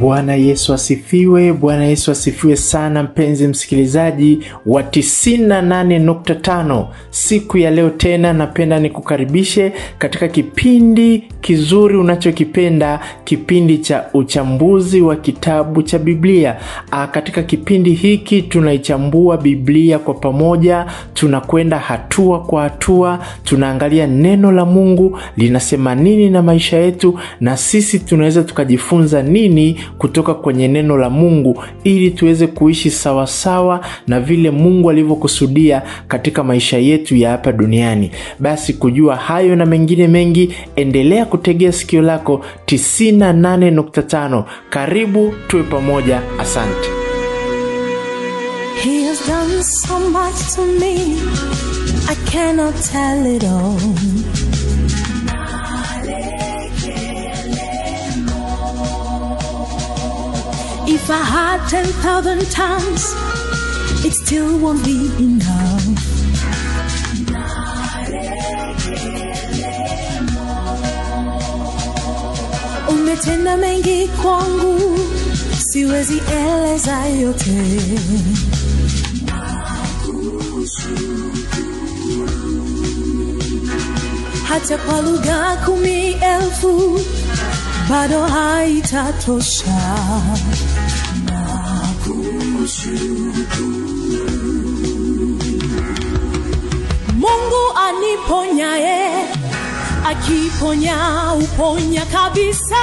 Bwana Yesu asifiwe. Bwana Yesu asifiwe sana, mpenzi msikilizaji wa 98.5. Siku ya leo tena napenda nikukaribishe katika kipindi kizuri unachokipenda, kipindi cha uchambuzi wa kitabu cha Biblia. A, katika kipindi hiki tunaichambua Biblia kwa pamoja, tunakwenda hatua kwa hatua, tunaangalia neno la Mungu linasema nini na maisha yetu, na sisi tunaweza tukajifunza nini kutoka kwenye neno la Mungu ili tuweze kuishi sawasawa na vile Mungu alivyokusudia katika maisha yetu ya hapa duniani. Basi kujua hayo na mengine mengi, endelea kutegea sikio lako 98.5. Karibu tuwe pamoja. Asante. He has done so much to me, I cannot tell it all. If I had 10,000 tongues, it still won't be enough. Umetenda mengi kwangu, siwezi eleza yote. hata kwa lugha kumi elfu bado haitatosha. Mungu aniponyaye, akiponya uponya kabisa.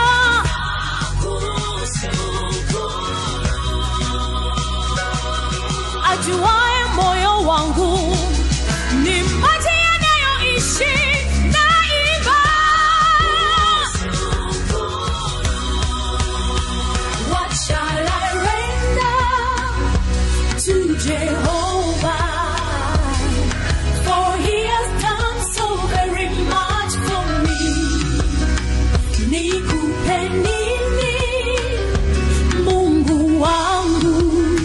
Ajuaye moyo wangu ni maji yanayoishi daima. What shall I render to Jehovah? For he has done so very much for me. Nikupe nini, Mungu wangu?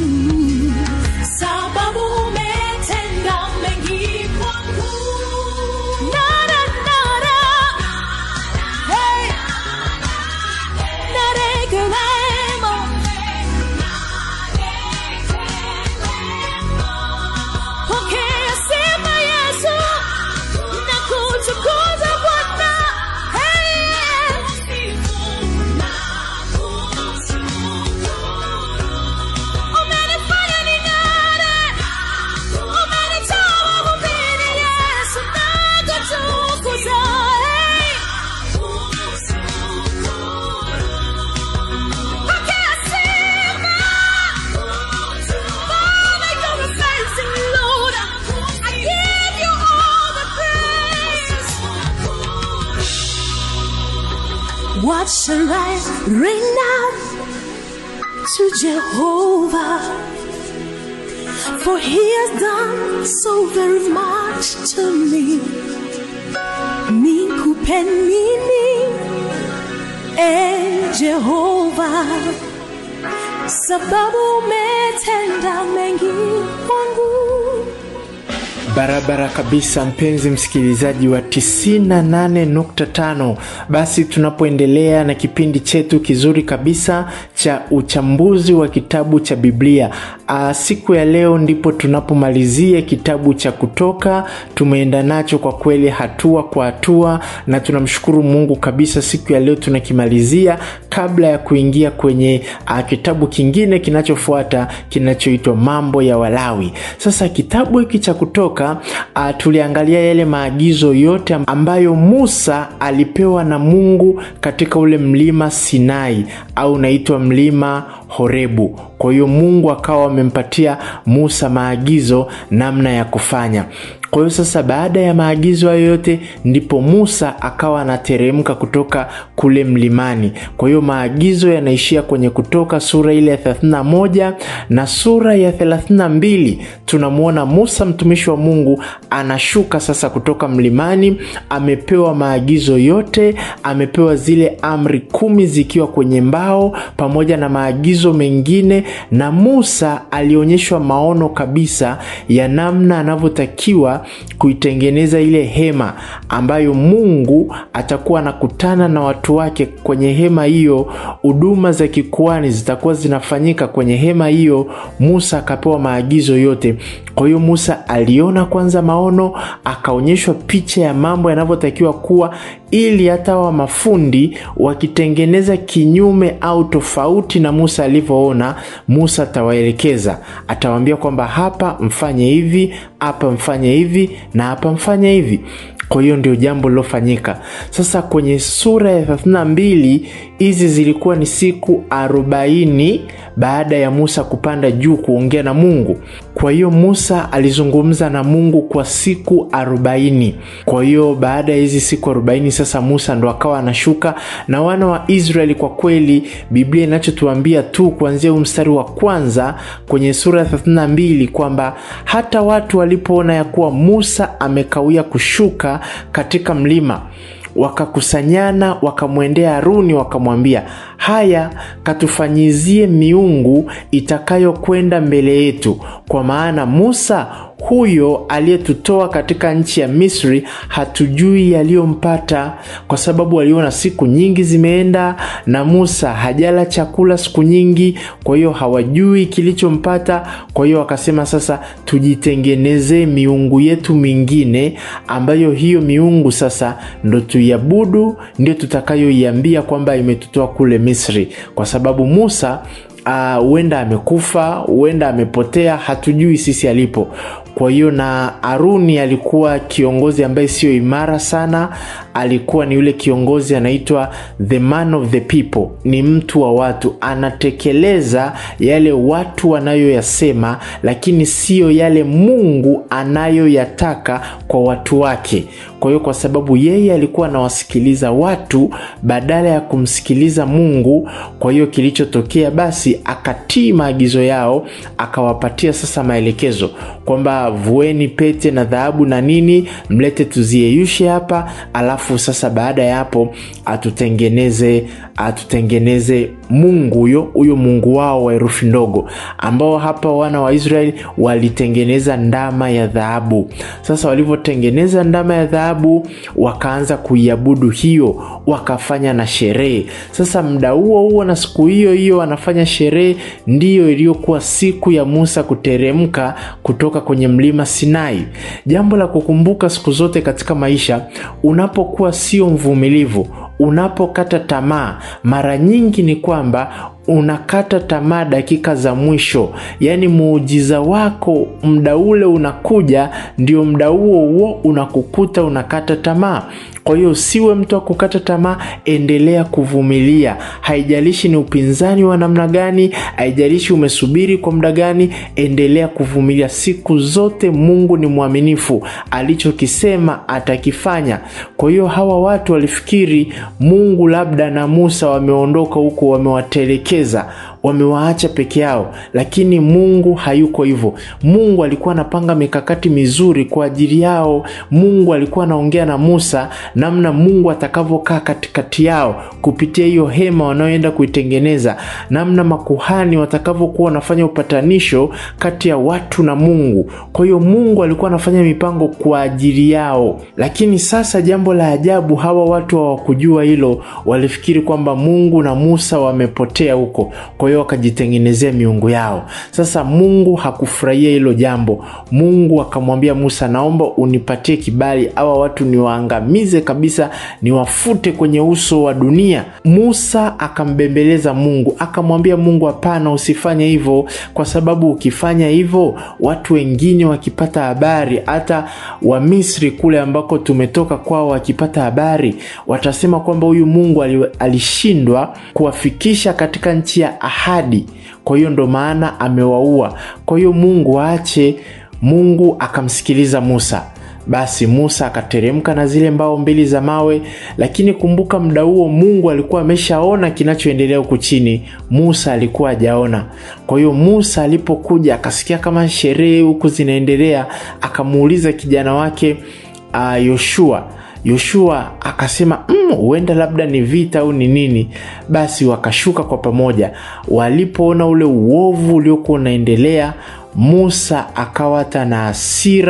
Sababu umetenda mengi kwangu. Nara, nara. Hey. Narekelemo. Pokea sifa Yesu, na kutukuza Bwana. Hey. Umenifanya ning'are, umenitoa vumbini Yesu, nakutukuza. Hey. Pokea sifa. Father, you're amazing, Lord. I give you all the praise. What shall I render to Jehovah? For he has done so very much to me. Nikupe nini, eh Jehovah? sababu umetenda mengi kwangu. Barabara kabisa, mpenzi msikilizaji wa 98.5. Basi tunapoendelea na kipindi chetu kizuri kabisa cha uchambuzi wa kitabu cha Biblia. Aa, siku ya leo ndipo tunapomalizia kitabu cha Kutoka. Tumeenda nacho kwa kweli hatua kwa hatua, na tunamshukuru Mungu kabisa, siku ya leo tunakimalizia kabla ya kuingia kwenye aa, kitabu kingine kinachofuata kinachoitwa Mambo ya Walawi. Sasa kitabu hiki cha Kutoka uh, tuliangalia yale maagizo yote ambayo Musa alipewa na Mungu katika ule mlima Sinai au unaitwa mlima Horebu. Kwa hiyo Mungu akawa amempatia Musa maagizo namna ya kufanya. Kwa hiyo sasa, baada ya maagizo hayo yote, ndipo Musa akawa anateremka kutoka kule mlimani. Kwa hiyo maagizo yanaishia kwenye Kutoka sura ile ya 31 na sura ya 32 tunamwona Musa mtumishi wa Mungu anashuka sasa kutoka mlimani, amepewa maagizo yote, amepewa zile amri kumi zikiwa kwenye mbao pamoja na maagizo mengine, na Musa alionyeshwa maono kabisa ya namna anavyotakiwa Musa kuitengeneza ile hema ambayo Mungu atakuwa anakutana na watu wake kwenye hema hiyo. Huduma za kikuani zitakuwa zinafanyika kwenye hema hiyo. Musa akapewa maagizo yote. Kwa hiyo Musa aliona kwanza maono, akaonyeshwa picha ya mambo yanavyotakiwa kuwa, ili hata wa mafundi wakitengeneza kinyume au tofauti na Musa alivyoona, Musa atawaelekeza, atawaambia kwamba hapa mfanye hivi, hapa mfanye hivi na hapa mfanye hivi. Kwa hiyo ndio jambo lilofanyika. Sasa kwenye sura ya 32 hizi zilikuwa ni siku arobaini baada ya Musa kupanda juu kuongea na Mungu. Kwa hiyo Musa alizungumza na Mungu kwa siku arobaini. Kwa hiyo baada ya hizi siku arobaini sasa Musa ndo akawa anashuka na wana wa Israeli. Kwa kweli Biblia inachotuambia tu kuanzia huu mstari wa kwanza kwenye sura ya 32 kwamba hata watu walipoona ya kuwa Musa amekawia kushuka katika mlima wakakusanyana wakamwendea Haruni wakamwambia, haya, katufanyizie miungu itakayokwenda mbele yetu, kwa maana Musa huyo aliyetutoa katika nchi ya Misri hatujui yaliyompata, kwa sababu waliona siku nyingi zimeenda na Musa hajala chakula siku nyingi, kwa hiyo hawajui kilichompata. Kwa hiyo wakasema, sasa tujitengenezee miungu yetu mingine, ambayo hiyo miungu sasa ndo tuiabudu, ndio tutakayoiambia kwamba imetutoa kule Misri, kwa sababu Musa huenda uh, amekufa, huenda amepotea, hatujui sisi alipo. Kwa hiyo na Haruni alikuwa kiongozi ambaye sio imara sana, alikuwa ni yule kiongozi anaitwa the man of the people, ni mtu wa watu, anatekeleza yale watu wanayoyasema, lakini siyo yale Mungu anayoyataka kwa watu wake. Kwa hiyo kwa sababu yeye alikuwa anawasikiliza watu badala ya kumsikiliza Mungu, kwa hiyo kilichotokea basi, akatii maagizo yao, akawapatia sasa maelekezo kwamba vueni pete na dhahabu na nini, mlete tuziyeyushe hapa, alafu sasa baada ya hapo atutengeneze atutengeneze Mungu huyo huyo Mungu wao wa herufi ndogo, ambao hapa wana wa Israeli walitengeneza ndama ya dhahabu. Sasa walivyotengeneza ndama ya dhahabu, wakaanza kuiabudu hiyo, wakafanya na sherehe. Sasa muda huo huo na siku hiyo hiyo wanafanya sherehe, ndiyo iliyokuwa siku ya Musa kuteremka kutoka kwenye mlima Sinai. Jambo la kukumbuka siku zote katika maisha, unapokuwa sio mvumilivu, unapokata tamaa, mara nyingi ni kwamba unakata tamaa dakika za mwisho, yaani muujiza wako muda ule unakuja, ndio muda huo huo unakukuta unakata tamaa. Kwa hiyo usiwe mtu wa kukata tamaa, endelea kuvumilia. Haijalishi ni upinzani wa namna gani, haijalishi umesubiri kwa muda gani, endelea kuvumilia. Siku zote Mungu ni mwaminifu, alichokisema atakifanya. Kwa hiyo hawa watu walifikiri Mungu labda na Musa wameondoka huko, wamewatelekeza wamewaacha peke yao, lakini Mungu hayuko hivyo. Mungu alikuwa anapanga mikakati mizuri kwa ajili yao. Mungu alikuwa anaongea na Musa namna Mungu atakavyokaa katikati yao kupitia hiyo hema wanaoenda kuitengeneza, namna makuhani watakavyokuwa wanafanya upatanisho kati ya watu na Mungu. Kwa hiyo Mungu alikuwa anafanya mipango kwa ajili yao, lakini sasa jambo la ajabu, hawa watu hawakujua hilo. Walifikiri kwamba Mungu na Musa wamepotea huko, kwa hiyo wakajitengenezea miungu yao. Sasa Mungu hakufurahia hilo jambo. Mungu akamwambia Musa, naomba unipatie kibali, hawa watu niwaangamize kabisa, niwafute kwenye uso wa dunia. Musa akambembeleza Mungu, akamwambia Mungu, hapana, usifanye hivyo, kwa sababu ukifanya hivyo, watu wengine wakipata habari, hata Wamisri kule ambako tumetoka kwao, wakipata habari, watasema kwamba huyu Mungu alishindwa kuwafikisha katika nchi ya ahadi. Kwa hiyo ndo maana amewaua. Kwa hiyo Mungu aache. Mungu akamsikiliza Musa. Basi Musa akateremka na zile mbao mbili za mawe, lakini kumbuka, muda huo Mungu alikuwa ameshaona kinachoendelea huku chini. Musa alikuwa hajaona. Kwa hiyo Musa alipokuja akasikia kama sherehe huku zinaendelea, akamuuliza kijana wake uh, Yoshua Yoshua akasema huenda mm, labda ni vita au ni nini. Basi wakashuka kwa pamoja. Walipoona ule uovu uliokuwa unaendelea, Musa akawata na hasira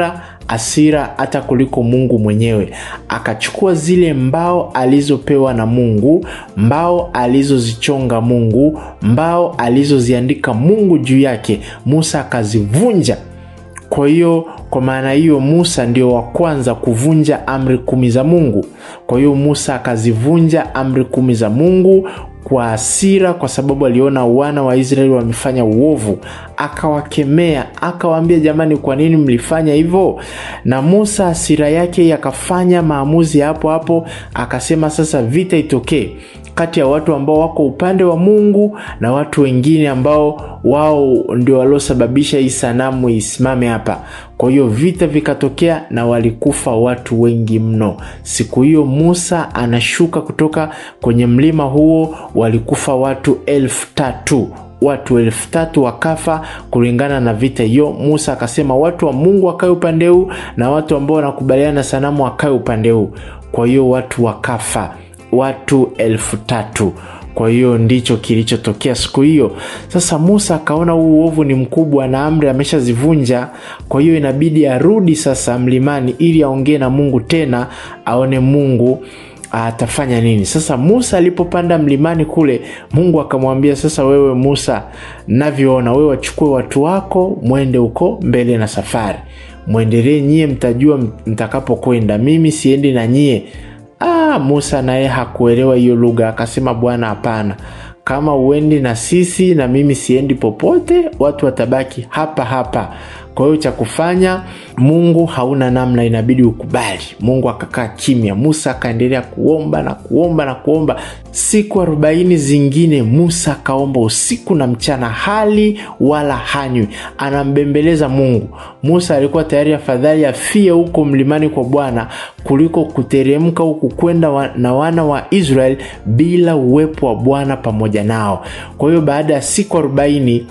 asira hata kuliko Mungu mwenyewe. Akachukua zile mbao alizopewa na Mungu, mbao alizozichonga Mungu, mbao alizoziandika Mungu juu yake, Musa akazivunja. Kwa hiyo kwa maana hiyo Musa ndio wa kwanza kuvunja amri kumi za Mungu. Kwa hiyo Musa akazivunja amri kumi za Mungu kwa hasira, kwa sababu aliona wana wa Israeli wamefanya uovu, akawakemea, akawaambia, jamani, kwa nini mlifanya hivyo? Na Musa hasira yake akafanya maamuzi hapo hapo, akasema sasa vita itokee kati ya watu ambao wako upande wa Mungu na watu wengine ambao wao ndio waliosababisha hii sanamu isimame hapa. Kwa hiyo vita vikatokea na walikufa watu wengi mno. Siku hiyo Musa anashuka kutoka kwenye mlima huo, walikufa watu elfu tatu watu elfu tatu wakafa kulingana na vita hiyo. Musa akasema watu wa Mungu wakae upande huu na watu ambao wanakubaliana na sanamu wakae upande huu. Kwa hiyo watu wakafa watu elfu tatu. Kwa hiyo ndicho kilichotokea siku hiyo. Sasa Musa akaona huu uovu ni mkubwa na amri ameshazivunja, kwa hiyo inabidi arudi sasa mlimani ili aongee na Mungu tena, aone Mungu atafanya nini. Sasa Musa alipopanda mlimani kule, Mungu akamwambia, sasa wewe Musa, navyoona wewe, wachukue watu wako mwende huko mbele na safari, mwendelee nyie, mtajua mtakapokwenda, mimi siendi na nyie. Ah, Musa naye hakuelewa hiyo lugha, akasema Bwana, hapana, kama uendi na sisi na mimi siendi popote, watu watabaki hapa hapa. Kwa hiyo cha kufanya, Mungu hauna namna, inabidi ukubali. Mungu akakaa kimya, Musa akaendelea kuomba na kuomba na kuomba. Siku arobaini zingine Musa akaomba usiku na mchana, hali wala hanywi, anambembeleza Mungu. Musa alikuwa tayari afadhali afie huko mlimani kwa Bwana kuliko kuteremka huku kwenda wa, na wana wa Israeli bila uwepo wa Bwana pamoja nao. Kwa hiyo baada ya siku arobaini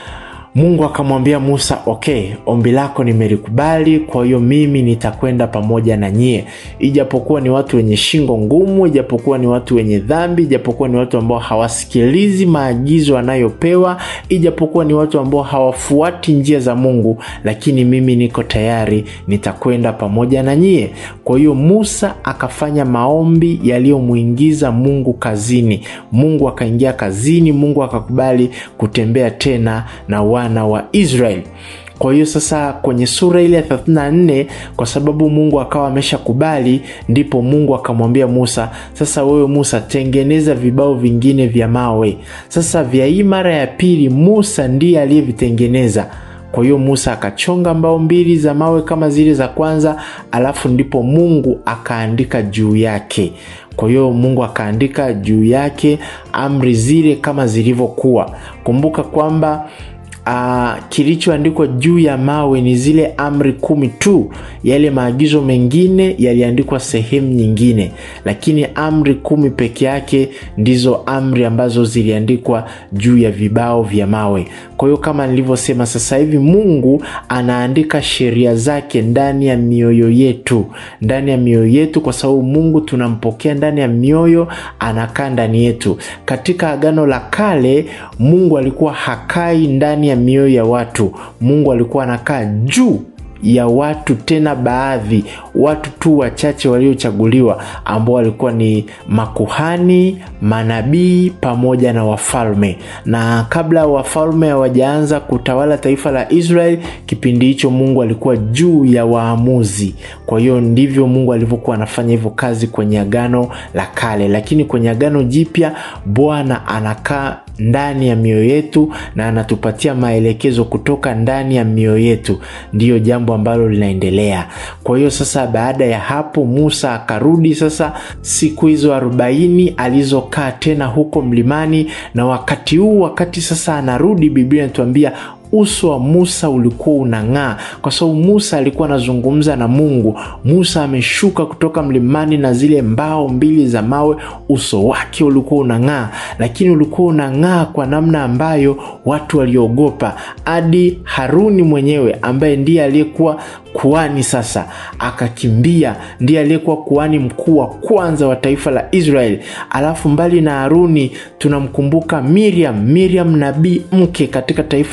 Mungu akamwambia Musa, okay, ombi lako nimelikubali, kwa hiyo mimi nitakwenda pamoja na nyie, ijapokuwa ni watu wenye shingo ngumu, ijapokuwa ni watu wenye dhambi, ijapokuwa ni watu ambao hawasikilizi maagizo anayopewa, ijapokuwa ni watu ambao hawafuati njia za Mungu, lakini mimi niko tayari, nitakwenda pamoja na nyie. Kwa hiyo Musa akafanya maombi yaliyomwingiza Mungu kazini. Mungu akaingia kazini, Mungu akakubali kutembea tena na wana wa Israeli. Kwa hiyo sasa kwenye sura ile ya 34 kwa sababu Mungu akawa ameshakubali, ndipo Mungu akamwambia Musa, sasa wewe Musa, tengeneza vibao vingine vya mawe. Sasa vya hii mara ya pili Musa ndiye aliyevitengeneza. Kwa hiyo Musa akachonga mbao mbili za mawe kama zile za kwanza, alafu ndipo Mungu akaandika juu yake. Kwa hiyo Mungu akaandika juu yake amri zile kama zilivyokuwa. Kumbuka kwamba Uh, kilichoandikwa juu ya mawe ni zile amri kumi tu. Yale maagizo mengine yaliandikwa sehemu nyingine, lakini amri kumi peke yake ndizo amri ambazo ziliandikwa juu ya vibao vya mawe. Kwa hiyo kama nilivyosema, sasa hivi Mungu anaandika sheria zake ndani ya mioyo yetu, ndani ya mioyo yetu, kwa sababu Mungu tunampokea ndani ya mioyo, anakaa ndani yetu. Katika Agano la Kale Mungu alikuwa hakai ndani ya mioyo ya watu. Mungu alikuwa anakaa juu ya watu, tena baadhi watu tu wachache waliochaguliwa ambao walikuwa ni makuhani, manabii pamoja na wafalme. Na kabla wafalme hawajaanza kutawala taifa la Israeli, kipindi hicho Mungu alikuwa juu ya waamuzi. Kwa hiyo ndivyo Mungu alivyokuwa anafanya hivyo kazi kwenye Agano la Kale, lakini kwenye Agano Jipya Bwana anakaa ndani ya mioyo yetu na anatupatia maelekezo kutoka ndani ya mioyo yetu. Ndiyo jambo ambalo linaendelea. Kwa hiyo sasa, baada ya hapo, Musa akarudi sasa siku hizo arobaini alizokaa tena huko mlimani, na wakati huu, wakati sasa anarudi, Biblia inatuambia uso wa Musa ulikuwa unang'aa, kwa sababu Musa alikuwa anazungumza na Mungu. Musa ameshuka kutoka mlimani na zile mbao mbili za mawe, uso wake ulikuwa unang'aa, lakini ulikuwa unang'aa kwa namna ambayo watu waliogopa, hadi Haruni mwenyewe ambaye ndiye aliyekuwa kuhani sasa akakimbia. Ndiye aliyekuwa kuhani mkuu wa kwanza wa taifa la Israeli. Alafu mbali na Haruni tunamkumbuka Miriam, Miriam nabii mke katika taifa la Israeli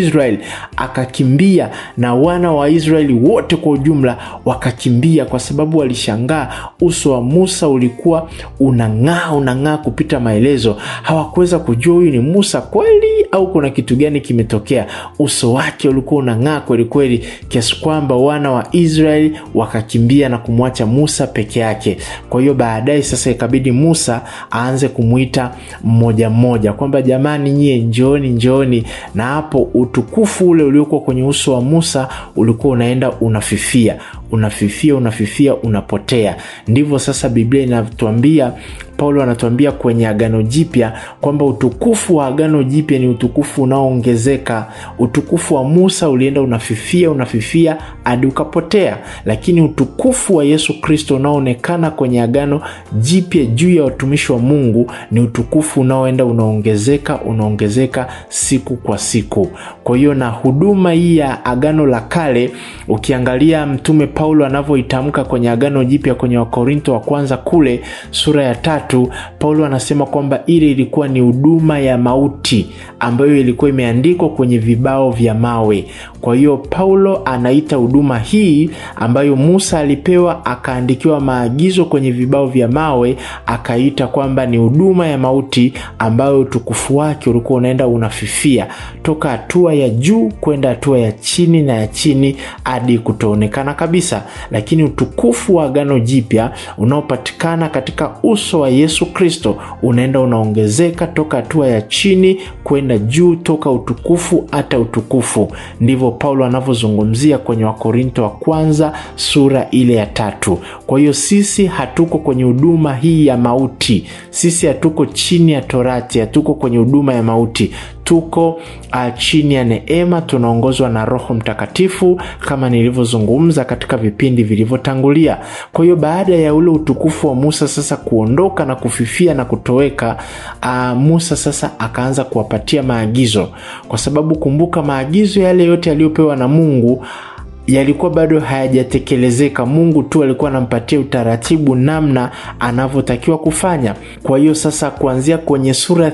Israeli akakimbia, na wana wa Israeli wote kwa ujumla wakakimbia, kwa sababu walishangaa uso wa Musa ulikuwa unang'aa unang'aa kupita maelezo. Hawakuweza kujua huyu ni Musa kweli au kuna kitu gani kimetokea. Uso wake ulikuwa unang'aa kweli kweli, kiasi kwamba wana wa Israeli wakakimbia na kumwacha Musa peke yake. Kwa hiyo baadaye sasa ikabidi Musa aanze kumwita mmoja mmoja kwamba jamani, nyie njooni, njooni. Na hapo utukufu ule uliokuwa kwenye uso wa Musa ulikuwa unaenda unafifia, unafifia, unafifia, unapotea. Ndivyo sasa Biblia inatuambia Paulo anatuambia kwenye Agano Jipya kwamba utukufu wa Agano Jipya ni utukufu unaoongezeka. Utukufu wa Musa ulienda unafifia unafifia hadi ukapotea, lakini utukufu wa Yesu Kristo unaoonekana kwenye Agano Jipya juu ya watumishi wa Mungu ni utukufu unaoenda unaongezeka unaongezeka siku kwa siku. Kwa hiyo na huduma hii ya Agano la Kale, ukiangalia Mtume Paulo anavyoitamka kwenye Agano Jipya kwenye Wakorinto wa kwanza kule sura ya tatu Paulo anasema kwamba ile ilikuwa ni huduma ya mauti ambayo ilikuwa imeandikwa kwenye vibao vya mawe. Kwa hiyo Paulo anaita huduma hii ambayo Musa alipewa akaandikiwa maagizo kwenye vibao vya mawe, akaita kwamba ni huduma ya mauti ambayo utukufu wake ulikuwa unaenda unafifia toka hatua ya juu kwenda hatua ya chini na ya chini hadi kutoonekana kabisa. Lakini utukufu wa Agano Jipya unaopatikana katika uso wa Yesu Kristo unaenda unaongezeka toka hatua ya chini kwenda juu, toka utukufu hata utukufu. Ndivyo Paulo anavyozungumzia kwenye Wakorinto wa kwanza sura ile ya tatu. Kwa hiyo sisi hatuko kwenye huduma hii ya mauti, sisi hatuko chini ya Torati, hatuko kwenye huduma ya mauti tuko uh, chini ya neema, tunaongozwa na Roho Mtakatifu kama nilivyozungumza katika vipindi vilivyotangulia. Kwa hiyo baada ya ule utukufu wa Musa sasa kuondoka na kufifia na kutoweka, uh, Musa sasa akaanza kuwapatia maagizo, kwa sababu kumbuka, maagizo yale yote yaliyopewa na Mungu yalikuwa bado hayajatekelezeka. Mungu tu alikuwa anampatia utaratibu namna anavyotakiwa kufanya. Kwa hiyo sasa, kuanzia kwenye sura ya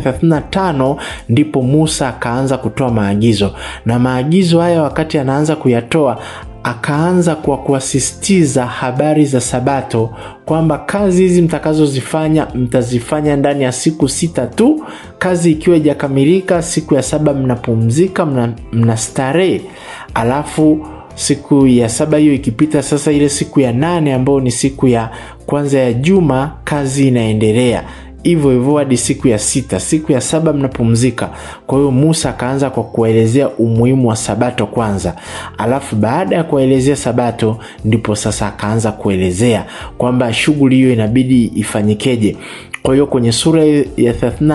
35 ndipo Musa akaanza kutoa maagizo, na maagizo haya wakati anaanza kuyatoa akaanza kwa kuasisitiza habari za Sabato kwamba kazi hizi mtakazozifanya mtazifanya ndani ya siku sita tu. Kazi ikiwa ijakamilika, siku ya saba mnapumzika, mna, mna starehe alafu siku ya saba hiyo ikipita, sasa ile siku ya nane ambayo ni siku ya kwanza ya juma, kazi inaendelea hivyo hivyo hadi siku ya sita. Siku ya saba mnapumzika. Kwa hiyo Musa akaanza kwa kuwaelezea umuhimu wa Sabato kwanza, alafu baada ya kuwaelezea Sabato ndipo sasa akaanza kuelezea kwamba shughuli hiyo inabidi ifanyikeje. Kwa hiyo kwenye sura ya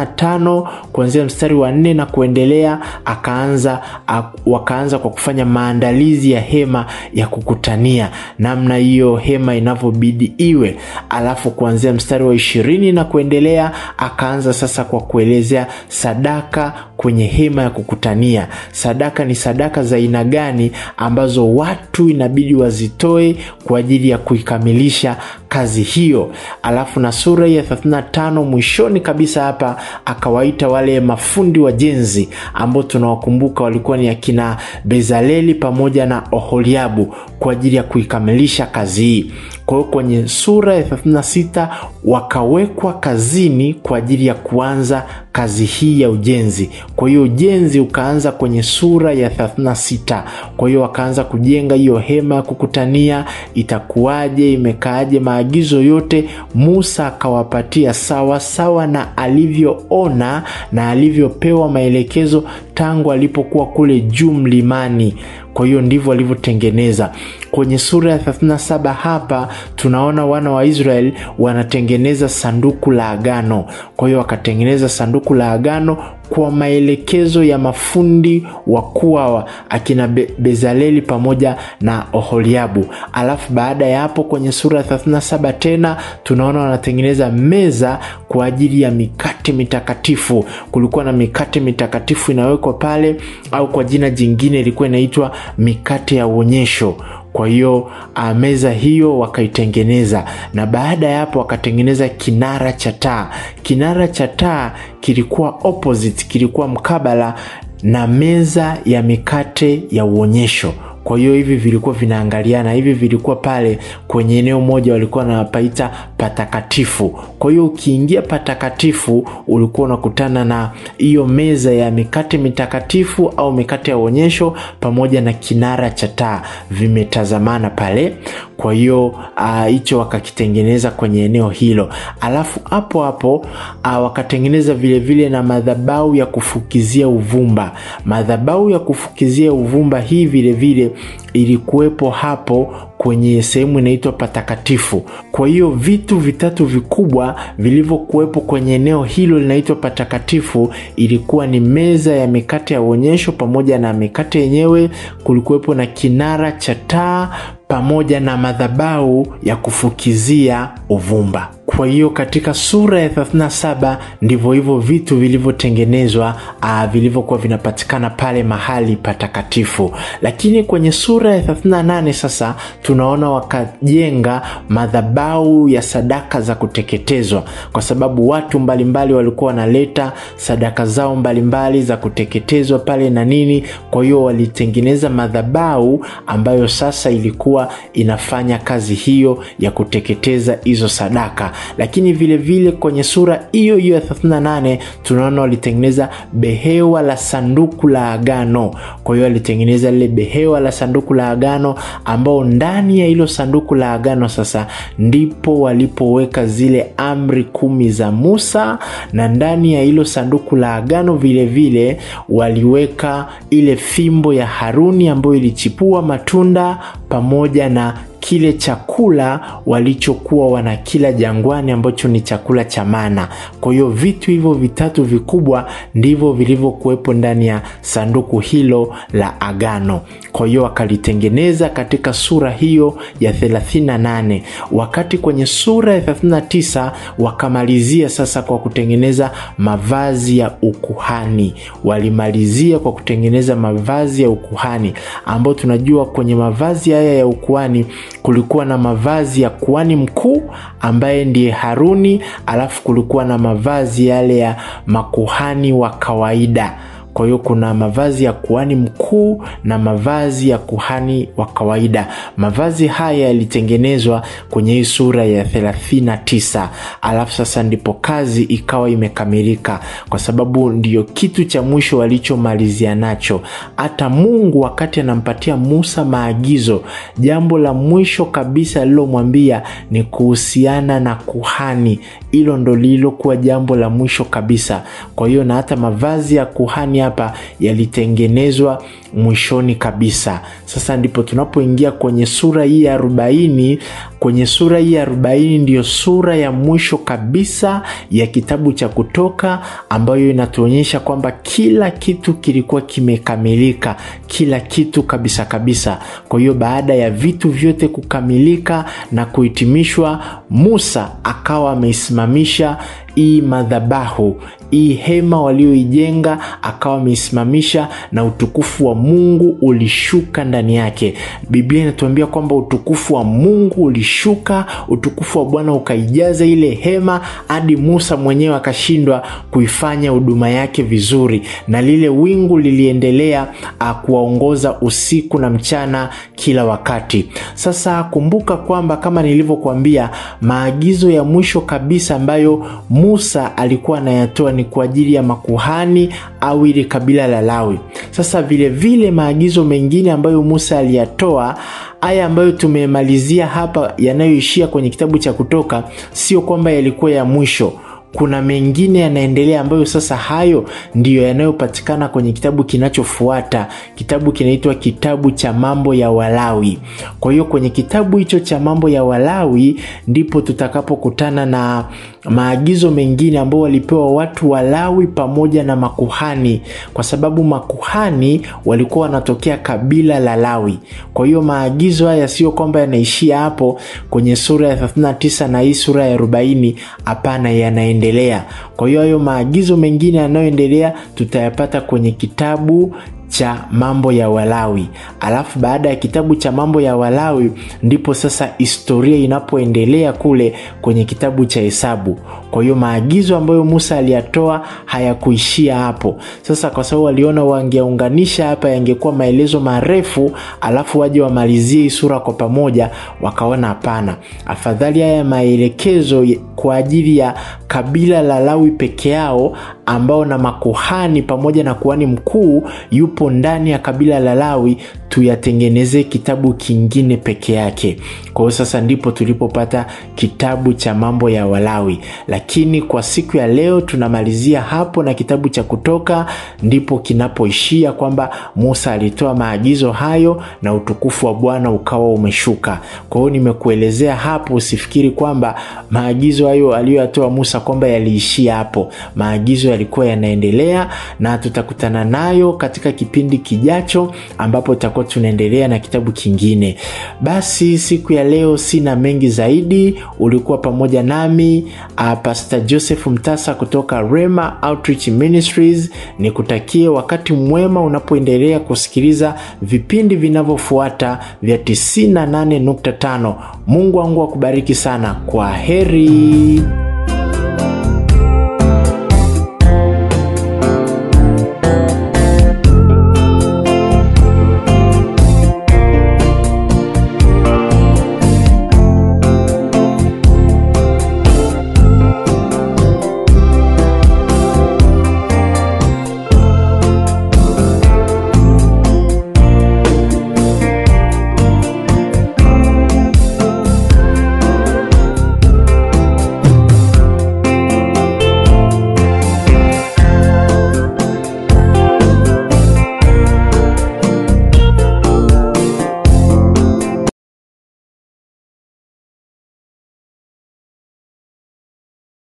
35 kuanzia mstari wa nne na kuendelea akaanza wakaanza kwa kufanya maandalizi ya hema ya kukutania, namna hiyo hema inavyobidi iwe. Alafu kuanzia mstari wa ishirini na kuendelea akaanza sasa kwa kuelezea sadaka kwenye hema ya kukutania. Sadaka ni sadaka za aina gani ambazo watu inabidi wazitoe kwa ajili ya kuikamilisha kazi hiyo. Alafu na sura ya 35 mwishoni kabisa hapa akawaita wale mafundi wajenzi ambao tunawakumbuka walikuwa ni akina Bezaleli pamoja na Oholiabu kwa ajili ya kuikamilisha kazi hii. Kwa hiyo kwenye sura ya 36 wakawekwa kazini kwa ajili ya kuanza kazi hii ya ujenzi. Kwa hiyo ujenzi ukaanza kwenye sura ya 36. Kwa hiyo wakaanza kujenga hiyo hema ya kukutania, itakuwaje, imekaaje, maagizo yote Musa akawapatia sawa sawa na alivyoona na alivyopewa maelekezo tangu alipokuwa kule juu mlimani. Kwa hiyo ndivyo walivyotengeneza. Kwenye sura ya 37 hapa tunaona wana wa Israeli wanatengeneza sanduku la agano. Kwa hiyo wakatengeneza sanduku la agano kwa maelekezo ya mafundi wakuu hawa akina Be Bezaleli pamoja na Oholiabu. Alafu baada ya hapo kwenye sura ya 37 tena tunaona wanatengeneza meza kwa ajili ya mikate mitakatifu. Kulikuwa na mikate mitakatifu inawekwa pale, au kwa jina jingine ilikuwa inaitwa mikate ya uonyesho. Kwa hiyo meza hiyo wakaitengeneza, na baada ya hapo wakatengeneza kinara cha taa. Kinara cha taa kilikuwa opposite, kilikuwa mkabala na meza ya mikate ya uonyesho kwa hiyo hivi vilikuwa vinaangaliana hivi vilikuwa pale kwenye eneo moja walikuwa wanapaita patakatifu kwa hiyo ukiingia patakatifu ulikuwa unakutana na hiyo meza ya mikate mitakatifu au mikate ya uonyesho pamoja na kinara cha taa vimetazamana pale kwa hiyo hicho uh, wakakitengeneza kwenye eneo hilo alafu hapo hapo uh, wakatengeneza vilevile vile na madhabau ya kufukizia uvumba madhabau ya kufukizia uvumba hii vilevile vile ilikuwepo hapo kwenye sehemu inaitwa patakatifu kwa hiyo vitu vitatu vikubwa vilivyokuwepo kwenye eneo hilo linaitwa patakatifu ilikuwa ni meza ya mikate ya uonyesho pamoja na mikate yenyewe kulikuwepo na kinara cha taa pamoja na madhabau ya kufukizia uvumba kwa hiyo katika sura ya 37 ndivyo hivyo vitu vilivyotengenezwa vilivyokuwa vinapatikana pale mahali patakatifu lakini kwenye sura ya 38 sasa tunaona wakajenga madhabau ya sadaka za kuteketezwa kwa sababu watu mbalimbali walikuwa wanaleta sadaka zao mbalimbali za kuteketezwa pale na nini kwa hiyo walitengeneza madhabau ambayo sasa ilikuwa inafanya kazi hiyo ya kuteketeza hizo sadaka lakini vile vile kwenye sura hiyo hiyo ya 38 tunaona walitengeneza behewa la sanduku la agano kwa hiyo walitengeneza lile behewa la sanduku la agano ambao ndani ya hilo sanduku la agano sasa ndipo walipoweka zile amri kumi za musa na ndani ya hilo sanduku la agano vile vile waliweka ile fimbo ya haruni ambayo ilichipua matunda pamoja na kile chakula walichokuwa wanakila jangwani ambacho ni chakula cha mana kwa hiyo vitu hivyo vitatu vikubwa ndivyo vilivyokuwepo ndani ya sanduku hilo la agano kwa hiyo wakalitengeneza katika sura hiyo ya 38 wakati kwenye sura ya 39 wakamalizia sasa kwa kutengeneza mavazi ya ukuhani walimalizia kwa kutengeneza mavazi ya ukuhani ambayo tunajua kwenye mavazi haya ya ukuhani kulikuwa na mavazi ya kuhani mkuu ambaye ndiye haruni alafu kulikuwa na mavazi yale ya makuhani wa kawaida kwa hiyo kuna mavazi ya kuhani mkuu na mavazi ya kuhani wa kawaida mavazi haya yalitengenezwa kwenye hii sura ya 39 alafu sasa ndipo kazi ikawa imekamilika kwa sababu ndiyo kitu cha mwisho walichomalizia nacho hata mungu wakati anampatia musa maagizo jambo la mwisho kabisa alilomwambia ni kuhusiana na kuhani hilo ndo lililokuwa jambo la mwisho kabisa kwa hiyo na hata mavazi ya kuhani hapa yalitengenezwa mwishoni kabisa sasa ndipo tunapoingia kwenye sura hii ya arobaini kwenye sura hii ya arobaini ndiyo sura ya mwisho kabisa ya kitabu cha kutoka ambayo inatuonyesha kwamba kila kitu kilikuwa kimekamilika kila kitu kabisa kabisa kwa hiyo baada ya vitu vyote kukamilika na kuhitimishwa musa akawa ameisimamisha hii madhabahu hii hema walioijenga akawa ameisimamisha na utukufu wa mungu ulishuka ndani yake biblia inatuambia kwamba utukufu wa mungu ulishuka utukufu wa bwana ukaijaza ile hema hadi musa mwenyewe akashindwa kuifanya huduma yake vizuri na lile wingu liliendelea kuwaongoza usiku na mchana kila wakati sasa kumbuka kwamba kama nilivyokuambia maagizo ya mwisho kabisa ambayo musa alikuwa anayatoa ni kwa ajili ya makuhani au ili kabila la lawi sasa vile vile maagizo mengine ambayo musa aliyatoa haya ambayo tumemalizia hapa yanayoishia kwenye kitabu cha kutoka sio kwamba yalikuwa ya mwisho kuna mengine yanaendelea ambayo sasa hayo ndiyo yanayopatikana kwenye kitabu kinachofuata kitabu kinaitwa kitabu cha mambo ya walawi kwa hiyo kwenye kitabu hicho cha mambo ya walawi ndipo tutakapokutana na maagizo mengine ambao walipewa watu walawi pamoja na makuhani kwa sababu makuhani walikuwa wanatokea kabila la lawi kwa hiyo maagizo haya sio kwamba yanaishia hapo kwenye sura ya 39 na hii sura ya 40 hapana yanaendelea kwa hiyo hayo maagizo mengine yanayoendelea tutayapata kwenye kitabu cha mambo ya walawi alafu baada ya kitabu cha mambo ya walawi ndipo sasa historia inapoendelea kule kwenye kitabu cha hesabu Kwa hiyo maagizo ambayo Musa aliyatoa hayakuishia hapo. Sasa kwa sababu waliona wangeunganisha hapa, yangekuwa maelezo marefu, alafu waje wamalizie hii sura kwa pamoja, wakaona hapana, afadhali haya maelekezo kwa ajili ya kabila la Lawi peke yao ambao na makuhani pamoja na kuhani mkuu yupo ndani ya kabila la Lawi, tuyatengenezee kitabu kingine peke yake. Kwa hiyo sasa ndipo tulipopata kitabu cha mambo ya Walawi, lakini kwa siku ya leo tunamalizia hapo na kitabu cha Kutoka ndipo kinapoishia kwamba Musa alitoa maagizo hayo na utukufu wa Bwana ukawa umeshuka. Kwa hiyo nimekuelezea hapo, usifikiri kwamba maagizo hayo aliyoyatoa Musa kwamba yaliishia hapo. Maagizo yalikuwa yanaendelea na tutakutana nayo katika kipindi kijacho ambapo tutakuwa tunaendelea na kitabu kingine. Basi siku ya leo sina mengi zaidi. Ulikuwa pamoja nami uh, Pastor Joseph Mtasa kutoka Rema Outreach Ministries. Nikutakie wakati mwema unapoendelea kusikiliza vipindi vinavyofuata vya 98.5. Mungu wangu akubariki sana. Kwa heri.